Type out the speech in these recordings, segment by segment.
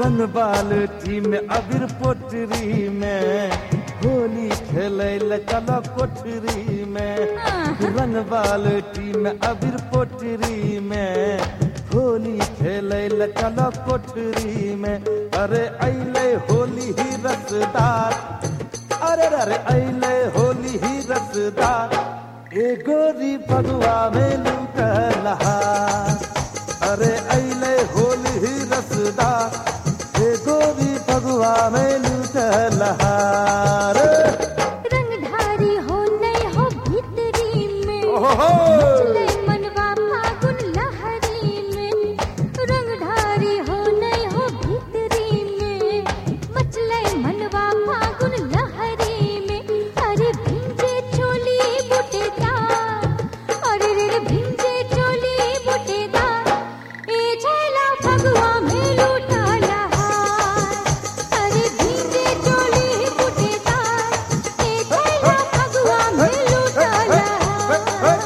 रंग बाल्टी में अबीर पोटरी में होली खेले ल चलो कोठरी में रंग बाल्टी में अबीर पोटरी में होली खेले ल चलो कोठरी में अरे अले होली ही रसदार अरे अरे अले होली ही रसदार ए गोरी भगवा में लूट लहार अरे अले होली ही रसदार ए गोरी भगवा में लूट लहार रंगधारी हो नहीं हो भीतरी में ओहो चले मनवा फागुन लहरी में रंगधारी हो नहीं हो भीतरी में मचले मनवा फागुन लहरी में अरे भिंजे चोली बुटेदार अरे रे भिंजे चोली बुटेदार ए झेला फगवा में लूटा लहार अरे भिंजे चोली बुटेदार ए झेला फगवा में लूटा लहार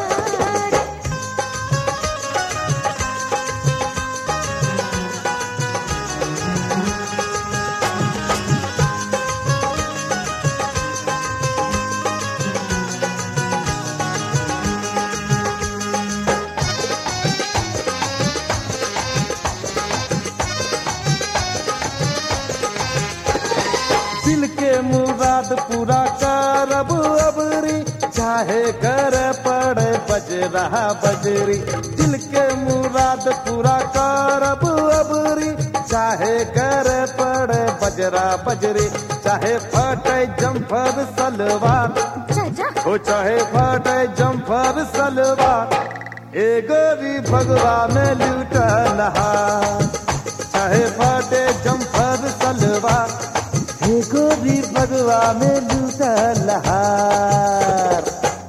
दिल के मुराद पूरा करब अबरी चाहे कर पड़े बज रहा बजरी दिल के मुराद पूरा करब अबरी चाहे कर पड़े बजरा बजरी चाहे फटे जम्फर सलवार चाचा हो चाहे फटे जम्फर सलवार ए गोरी भगवा में लूट नहार चाहे फटे जम्फर सलवार हे गोरी भगवा में लूट लहार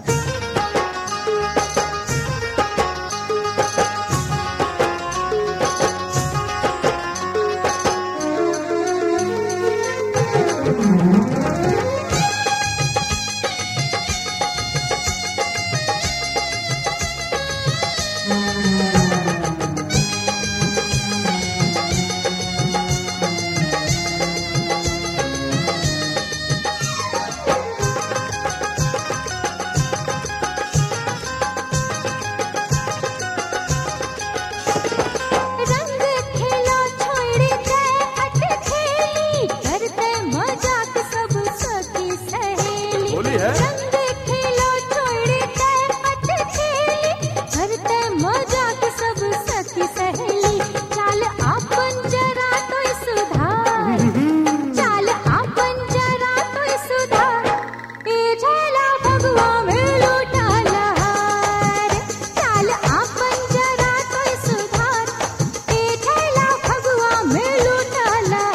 रंग खेलो छोड़ दे हट खेली करते मजाक सब सखी सहेली होली है? रंग खेलो छोड़ दे हट खेली करते मजाक सब सखी सहेली चाल आपन जरा तो सुधार चाल आपन जरा तो सुधार ए झेला भगवा में लूटा लहार चाल आपन जरा तो सुधार ए झेला भगवा में लूटा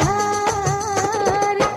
लहार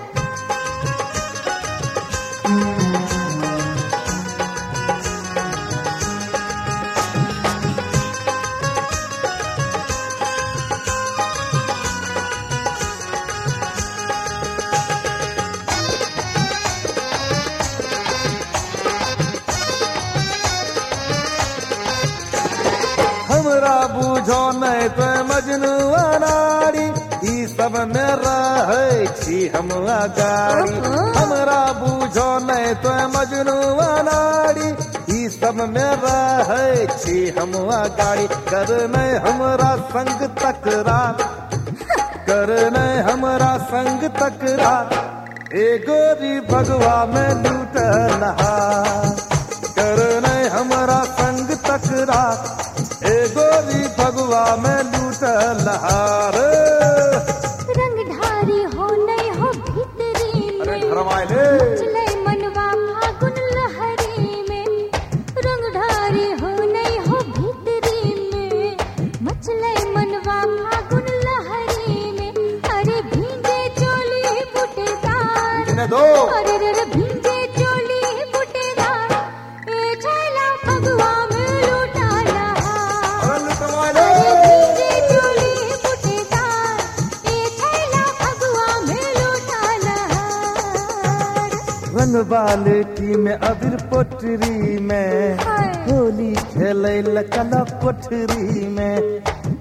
हमरा बूझो नहीं तो मजनू अनाड़ी ई सब में रहे छी हम अगाड़ी हमरा बूझो नहीं तो मजनू अनाड़ी ई सब में रहे छी हम अगाड़ी कर नहीं हमरा संग तकरार कर नहीं हमरा संग तकरार ए गोरी भगवा में लूट नहार कर नहीं हमरा संग तकरार ए गोरी भगवा में लूट लहार रंगधारी हो नहीं हो भीतरी अरे में घरवाले चले मनवा फागुन लहरी में रंगधारी हो नहीं हो भीतरी में मचले मनवा फागुन लहरी में अरे भींगे चोली बुटेदार इन्हें दो अरे रे रे भींगे चोली बुटेदार ए झेला भगवा में लूटा लहार अरे लुटवाले भींगे चोली बुटेदार ए झेला भगवा में लूटा लहार रंग बाल्टी में अबीर पोटरी में हाय। होली खेले ल चलो कोठरी में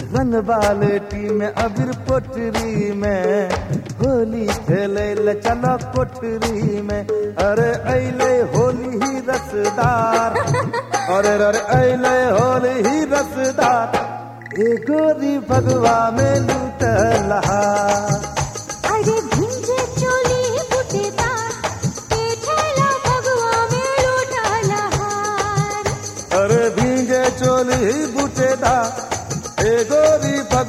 रंग बाल्टी में अबीर पोटरी में होली खेले ल चलो कोठरी में अरे अले होली ही रसदार अरे अरे अले होली ही रसदार ए गोरी भगवा में लूट लहा अरे भिंजे चोली बुटेदार के ठेला भगवा में लूटा लहार अरे भींगे चोली बूटेदार ए गोरी भगवा